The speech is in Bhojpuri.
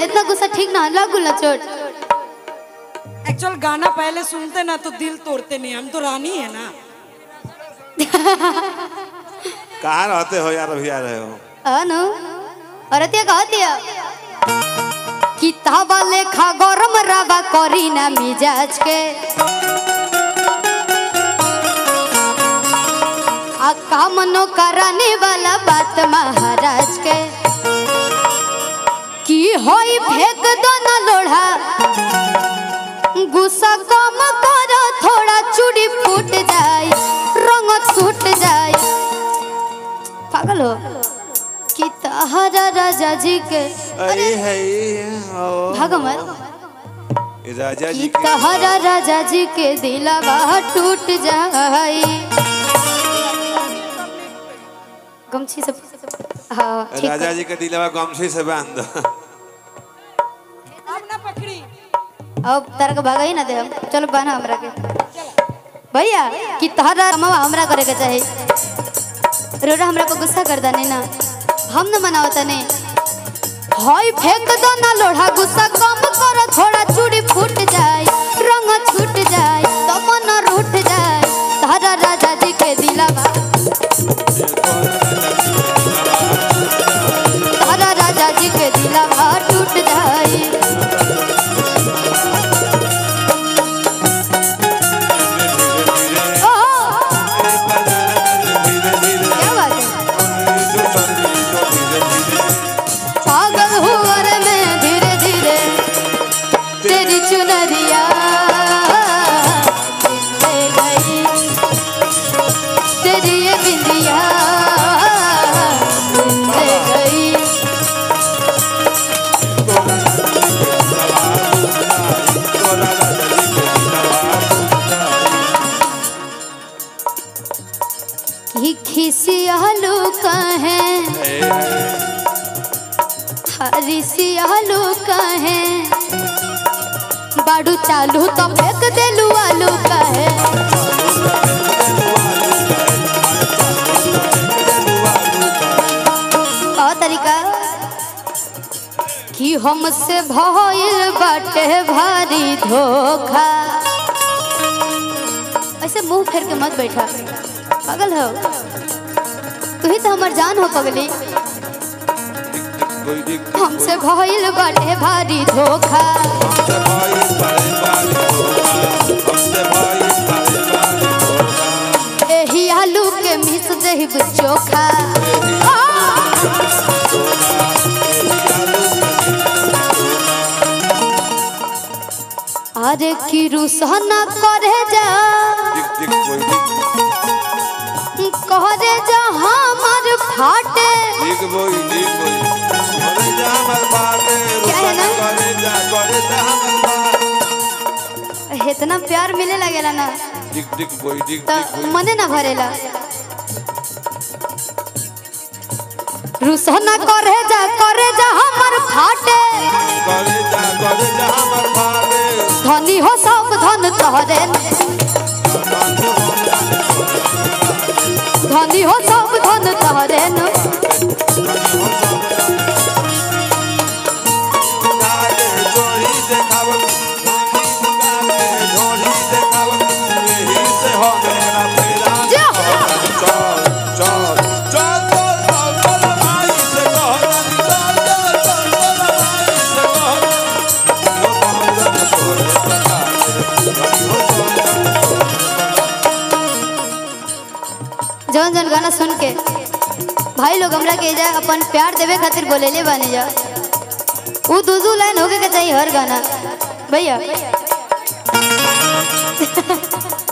इतना गुस्सा ठीक ना लागू ला चोट एक्चुअल गाना पहले सुनते ना तो दिल तोड़ते नहीं हम तो रानी है ना कहाँ रहते हो यार अभी आ रहे हो अनु अरतिया कहतिया किताबा लेखा गरम रवा करी ना मिजाज के आ काम नो कराने वाला बात महाराज के की होई फेंक दो ना लोढ़ा गुस्सा कम करो थोड़ा चूड़ी फूट जाए रंग छूट जाए पागल हो कि तहरा राजा जी के अरे है ये, ओ, भगवत ये राजा जी कि की तहरा राजा जी के दिलवा टूट जाए गमछी से हाँ ठीक राजा है जी के दिलवा गमछी से बांध दो अब ना पकड़ी अब तारा के भागा ही ना दे हम चलो बना हमरा के भैया कि तहरा मामा हमरा करे के चाही रोरा हमरा को गुस्सा कर दाने ना हम न मनावता ने हई फेंक दो ना लोढ़ा गुस्सा कम करो थोड़ा चूड़ी फूट जाए रंग छूट जाए तो मन रूठ जाए तहरा राजा जी के दिलावा तहरा राजा जी के दिलावा टूट जाए ओह, क्या बात है पागल हुआ रे मैं धीरे धीरे तेरी चुनरिया ले गई तेरी ये बिंदिया ले गई कि खिसियालू कहे हरिसियालू कहे बाड़ू चालू तो फेंक देलू आलू कहे और तरीका कि हमसे भइल बाटे भारी धोखा ऐसे मुंह फेर के मत बैठा पागल हो तू ही तो हमार जान हो पगली कोई दिक हमसे भइल बाटे भारी धोखा हमसे भाई बड़े बारे होगा हमसे भाई बड़े बारे होगा एही आलू के मिस देहिब चोखा अरे की रुसना करे जा दिक दिक कोई दिक करे जा हमर फाटे दिक बोई दिक बोई करे जा हमर बाटे क्या है ना? करे जा करे जा हमर बाटे इतना प्यार मिले लगेला ना दिक दिक बोई दिक तो दिक बोई मने ना भरेला रुसना करे जा करे जा हमर फाटे करे जा करे जा हमर बाटे धनी हो सब धन तोहरे धनी हो सब धन तोहरे न गाले जोड़ी देखावत गाले जोड़ी देखावत यही से हो मेरा फेरा जा। चल चल चल चल चल चल भाई से कहो चल चल चल चल भाई से कहो वो बहुत तोरे बता जौन जौन गाना सुन के भाई लोग हमरा के जा अपन प्यार देवे खातिर बोलेले बानी जा वो दू दू लाइन होके के चाहिए हर गाना भैया